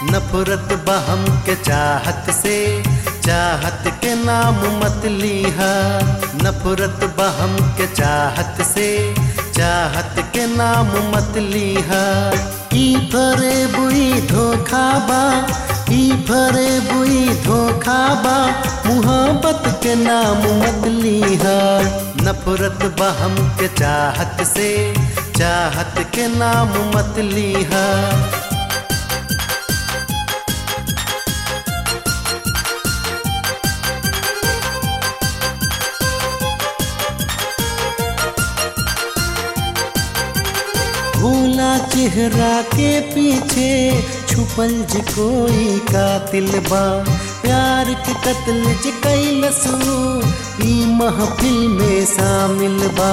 नफरत बहम के चाहत से चाहत के नाम मत लीहा नफरत बहम के चाहत से चाहत के नाम मत लीहा ई भरे बुई धोखा बा ई भरे बुई धोखा बा मुहब्बत के नाम मत लीहा नफरत बहम के चाहत से चाहत के नाम मत लीहा भूला चेहरा के पीछे छुपल ज कोई कातिल बा प्यार के कत्ल ज कैलसू ई महफिल में शामिल बा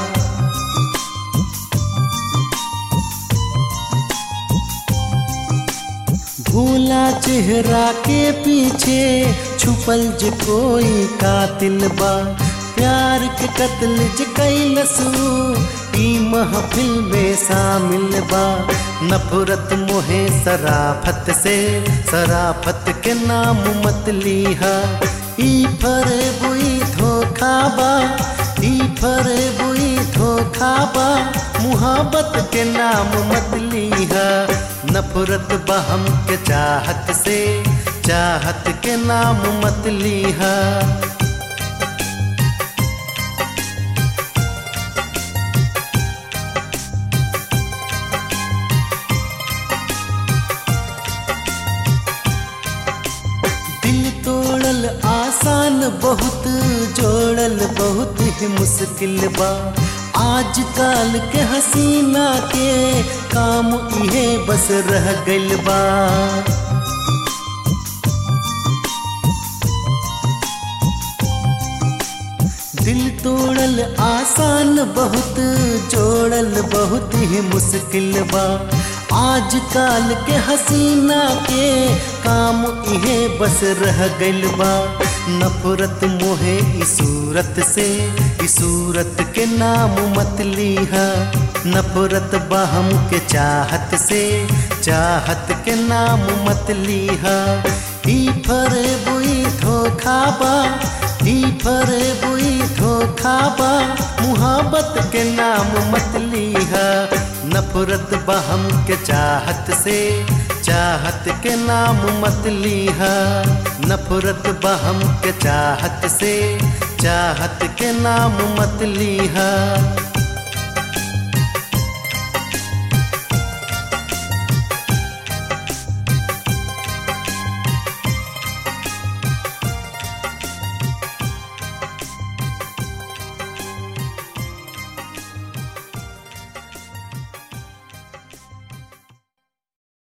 भूला चेहरा के पीछे छुपल ज कोई कातिल बा प्यार के कत्ल ज कैलसू ई महफिल में शामिल बा नफरत मोहे सराफत से सराफत के नाम मत लीहा ई फरे बुई धोखा बा ई फरे बुई धोखा बा मुहब्बत के नाम मत लीहा नफरत बहम के चाहत से चाहत के नाम मत लीहा दिल तोड़ल आसान बहुत जोड़ल बहुत ही मुश्किल बा आज काल के हसीना के काम इहे बस रह गइल बा दिल तोड़ल आसान बहुत जोड़ल बहुत ही मुश्किल बा आज काल के हसीना के काम इहे बस रह गइल बा नफरत मोहे ई सूरत से ई सूरत के नाम मत लीहा नफरत बहम के चाहत से चाहत के नाम मत लीहा ई फरे बुई धोखा बा ई फरे बुई धोखा बा मुहब्बत के नाम मत लीहा नफरत बहम के चाहत से चाहत के नाम मत लीहा नफरत बहम के चाहत से चाहत के नाम मत लीहा